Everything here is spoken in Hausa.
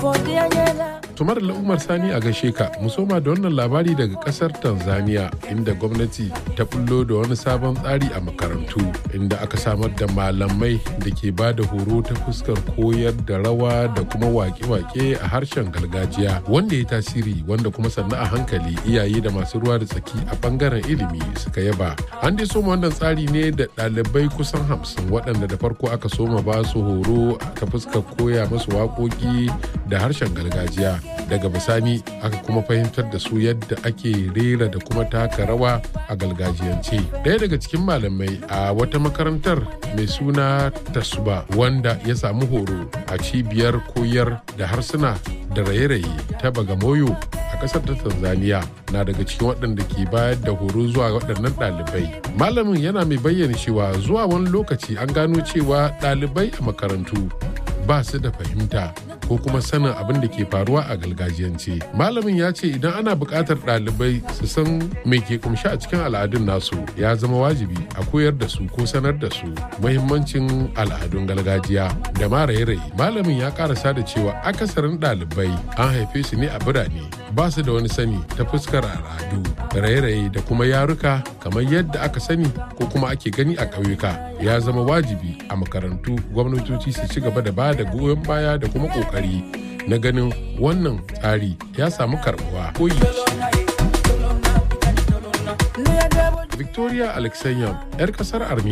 tumar umar sani a gaishe ka musoma da wannan labari daga kasar tanzania inda gwamnati ta bullo da wani sabon tsari a makarantu inda aka samar da malamai da ke ba da horo ta fuskar koyar da rawa da kuma wake-wake a harshen gargajiya wanda ya tasiri wanda kuma sannan a hankali iyaye da masu ruwa da tsaki a bangaren ilimi suka yaba an dai soma wannan tsari ne da ɗalibai kusan hamsin waɗanda da farko aka soma ba su horo ta fuskar koya masu waƙoƙi da harshen gargajiya daga bisani aka kuma fahimtar da su yadda ake rera da kuma taka rawa a gargajiyance ɗaya daga cikin malamai a wata makarantar mai suna tasuba wanda ya samu horo a cibiyar koyar da harsuna da raye-raye ta bagamoyo a ƙasar ta tanzania na daga cikin waɗanda ke bayar da horo zuwa waɗannan ɗalibai malamin yana mai bayyana cewa zuwa wani lokaci an gano cewa ɗalibai a makarantu ba su da fahimta ko kuma sanin abin da ke faruwa a gargajiyance malamin ya ce idan ana buƙatar ɗalibai su san me ke kumshi a cikin al'adun nasu ya zama wajibi a koyar da su ko sanar da su muhimmancin al'adun gargajiya da ma raye-raye malamin ya karasa da cewa akasarin ɗalibai an haife su ne a birane ba su da wani sani ta fuskar al'adu raye-raye da kuma yaruka kamar yadda aka sani ko kuma ake gani a ƙauyuka ya zama wajibi a makarantu gwamnatoci su ci gaba da ba da goyon baya da kuma ƙoƙari na ganin wannan tsari ya samu karbuwa koyi victoria alexeyev 'yar kasar armenia